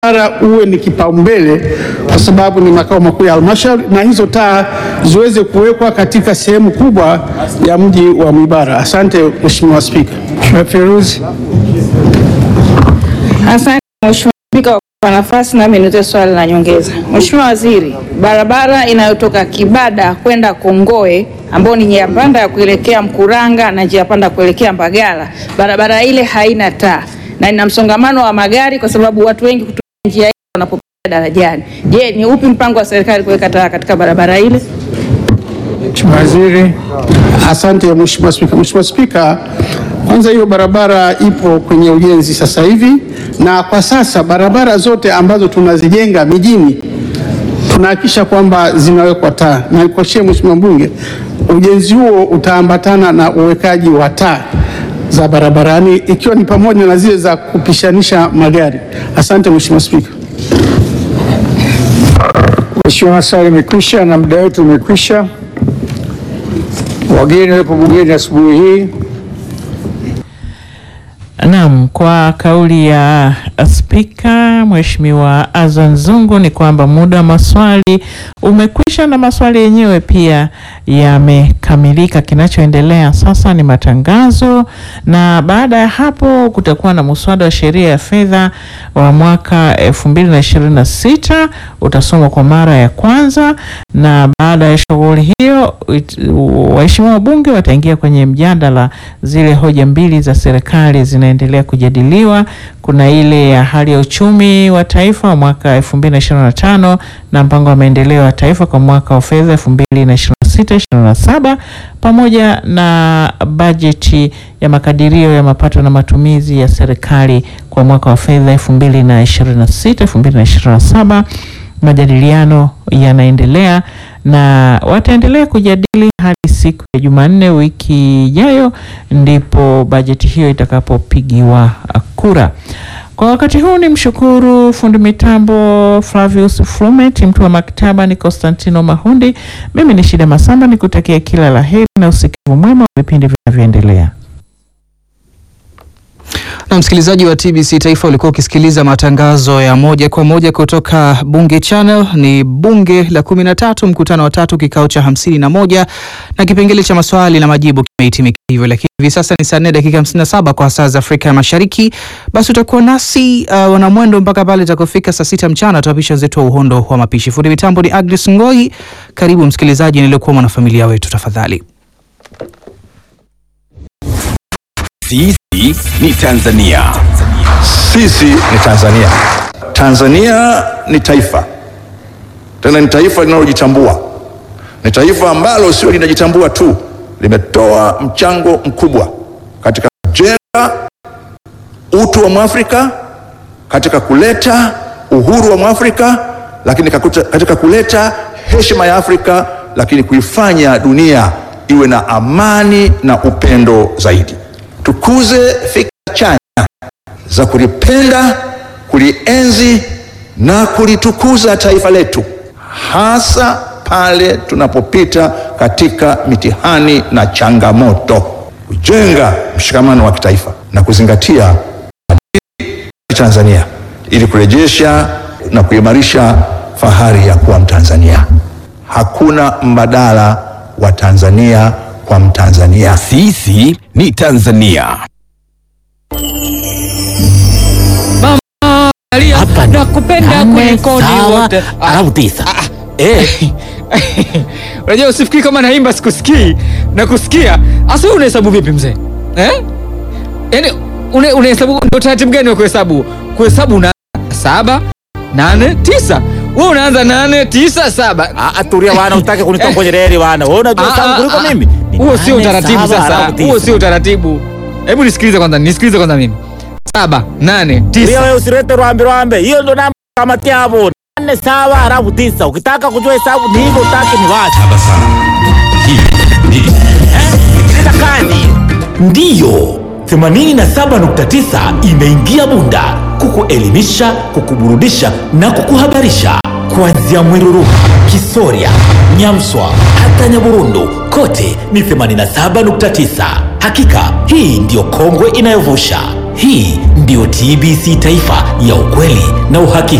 barabara uwe ni kipaumbele kwa sababu ni makao makuu ya halmashauri, na hizo taa ziweze kuwekwa katika sehemu kubwa ya mji wa Mwibara. Asante Mheshimiwa Spika. Mheshimiwa Feruzi. Asante Mheshimiwa Spika kwa nafasi, nami nitoe swali la nyongeza. Mheshimiwa Waziri, barabara inayotoka Kibada kwenda Kongoe ambayo ni njia panda ya kuelekea Mkuranga na njia panda kuelekea Mbagala, barabara ile haina taa na ina msongamano wa magari kwa sababu watu wengi kutumia njia hiyo wanapopita darajani. Je, ni upi mpango wa serikali kuweka taa katika barabara ile? Mheshimiwa Waziri. Asante Mheshimiwa Spika. Mheshimiwa Spika, kwanza hiyo barabara ipo kwenye ujenzi sasa hivi, na kwa sasa barabara zote ambazo tunazijenga mijini tunahakikisha kwamba zinawekwa taa, na nikuhakikishie Mheshimiwa Mbunge, ujenzi huo utaambatana na uwekaji wa taa za barabarani ikiwa ni pamoja na zile za kupishanisha magari. Asante Mheshimiwa Spika. Mheshimiwa, maswali imekwisha na muda wetu umekwisha. Wageni wepo bungeni asubuhi hii. Naam, kwa kauli ya Spika Mheshimiwa Azan Zungu ni kwamba muda wa maswali umekwisha na maswali yenyewe pia yamekamilika. Kinachoendelea sasa ni matangazo, na baada ya hapo kutakuwa na muswada wa sheria ya fedha wa mwaka 2026 utasomwa kwa mara ya kwanza, na baada ya shughuli hiyo it- waheshimiwa wabunge wataingia kwenye mjadala. Zile hoja mbili za serikali zinaendelea kujadiliwa. Kuna ile ya hali ya uchumi wa taifa wa mwaka 2025 na mpango wa maendeleo ya taifa kwa mwaka wa fedha 2026/27 pamoja na bajeti ya makadirio ya mapato na matumizi ya serikali kwa mwaka wa fedha 2026/2027. Majadiliano yanaendelea na wataendelea kujadili hadi siku ya Jumanne wiki ijayo, ndipo bajeti hiyo itakapopigiwa kura. Kwa wakati huu ni mshukuru fundi mitambo Flavius Flumet, mtu wa maktaba ni Constantino Mahundi. Mimi ni Shida Masamba, nikutakia kila la heri na usikivu mwema wa vipindi vinavyoendelea. Na msikilizaji wa TBC Taifa ulikuwa ukisikiliza matangazo ya moja kwa moja kutoka Bunge Channel. Ni bunge la kumi na tatu, mkutano wa tatu, kikao cha hamsini na moja na kipengele cha maswali na majibu kimehitimika hivyo, lakini hivi sasa ni saa nne dakika hamsini na saba kwa saa za Afrika ya Mashariki. Basi utakuwa nasi uh, wanamwendo mpaka pale itakofika saa sita mchana, tutapisha wenzetu wa uhondo wa mapishi. Fundi mitambo ni Agnes Ngoi. Karibu msikilizaji, niliokuwa mwanafamilia wetu, tafadhali. Sisi ni Tanzania. Sisi ni Tanzania. Tanzania ni taifa, tena ni taifa linalojitambua. Ni taifa ambalo sio linajitambua tu, limetoa mchango mkubwa katika kujenga utu wa Mwafrika, katika kuleta uhuru wa Mwafrika, lakini kakuta- katika kuleta heshima ya Afrika, lakini kuifanya dunia iwe na amani na upendo zaidi. Tukuze fikra chanya za kulipenda, kulienzi na kulitukuza taifa letu, hasa pale tunapopita katika mitihani na changamoto, kujenga mshikamano wa kitaifa na kuzingatia maadili ya Tanzania ili kurejesha na kuimarisha fahari ya kuwa Mtanzania. Hakuna mbadala wa Tanzania kwa Mtanzania. Sisi ni Tanzania. Hapa nakupenda kuliko ni wote. alafu tisa. Eh, Unajua usifikiri kama naimba sikusikii na kusikia. Asa wewe unahesabu vipi mzee? Eh? Yaani une- unahesabu ndio taratibu gani wa kuhesabu? Kuhesabu na saba, nane, tisa. Wewe unaanza nane, tisa, saba. ah, ah, tulia bwana, utake kunitoa kwenye reli bwana. Wewe unajua Ah, sana ah, kuliko ah. mimi. Ni Huo sio nane, utaratibu saba, sasa. alafu tisa. Huo sio utaratibu. Hebu nisikilize kwanza, nisikilize kwanza mimi. Saba, nane, Tulia tisa. wewe usilete rwambe rwambe. Hiyo ndo namba kama tiabo. Nane sawa alafu tisa. Ukitaka kujua hesabu ni hivyo, utaki ni wacha. Sikiliza kazi. Ndiyo, 87.9 imeingia Bunda kukuelimisha, kukuburudisha na kukuhabarisha kuanzia Mwiruru, Kisoria, Nyamswa hata Nyaburundu, kote ni 87.9. Hakika hii ndiyo kongwe inayovusha. Hii ndiyo TBC Taifa ya ukweli na uhakika.